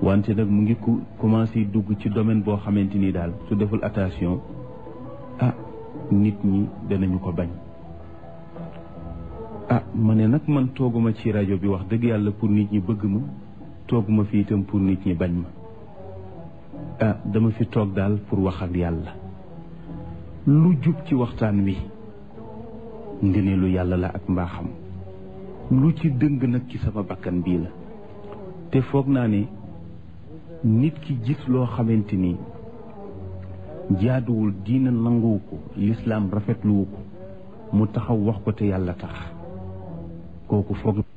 wante nag mu ngi commencé dugg ci domaine boo xamante ni daal su deful attention ah nit ñi danañu ko bañ ah ma ne nag man tooguma ci rajo bi wax dëgg yàlla pour nit ñi bëgg ma tooguma fi itam pour nit ñi bañ ma ah dama fi toog daal pour wax ak yàlla lu jub ci waxtaan wi ngëneelu yàlla la ak mbaaxam lu ci dëng nag ci sama bakkan bii la te foog naa ne nit ki gis loo xamante ni jaaduwul diina nanguwu ko lislaam rafetluwu ko mu taxaw wax ko te yàlla tax kooku foog